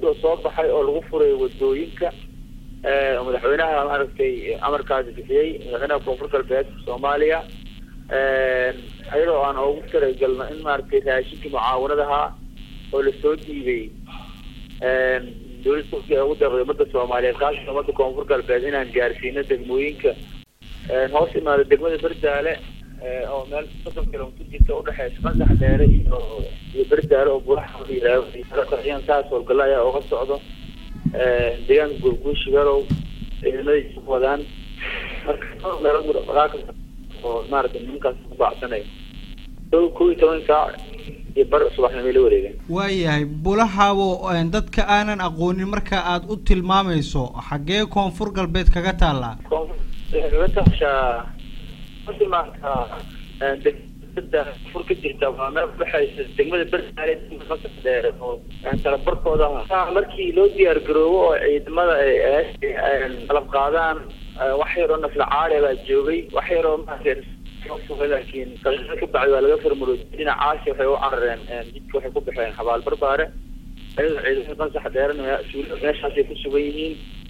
oo soo baxay oo lagu furay wadooyinka oo madaxweynaha maaragtay amarkaasi bixiyey madaxweynaha koonfur galbeed soomaaliya iyadoo aan ugu talagalno in maaragtay raashinkii mucaawanadaha oo lasoo dhiibay dowladda turkiya ugu deeqday ummadda soomaaliyeed kaasatan ummadda koonfur galbeed inaan gaarsiino degmooyinka hoos imaada degmada berdaale oo meel soddon kilomitr jirta udhexeysa qansax dheere iyo iyo berdaale oo buraxayaan saas howlgalla ayaa uga socdo deegaanka gurguushi garow ciidamadiisa ku wadaan marka oo maaragtay nimankaas ku baacsanayo kow iyo toban saac iyo bar subaxnimay la wareegeen waayahay bulahaabo dadka aanan aqoonin marka aad u tilmaamayso xaggee koonfur galbeed kaga taallaa koonfur kaga taashaa maanta degmada fur ka jirta waa meel udhexeysa degmada berdaale qasab dheere oo talabarkooda markii loo diyaar garoobo oo ciidamada ay qalab qaadaan wax yar oo nafla caali baa joogay wax yar oo maaragtay laakiin daqiiqad ka bacdi waa laga farmuro dhinacaasi waxay u carareen jidka waxay ku baxeen xabaal barbaare ayadoo ciidamada qansax dheerena meeshaasay ku sugan yihiin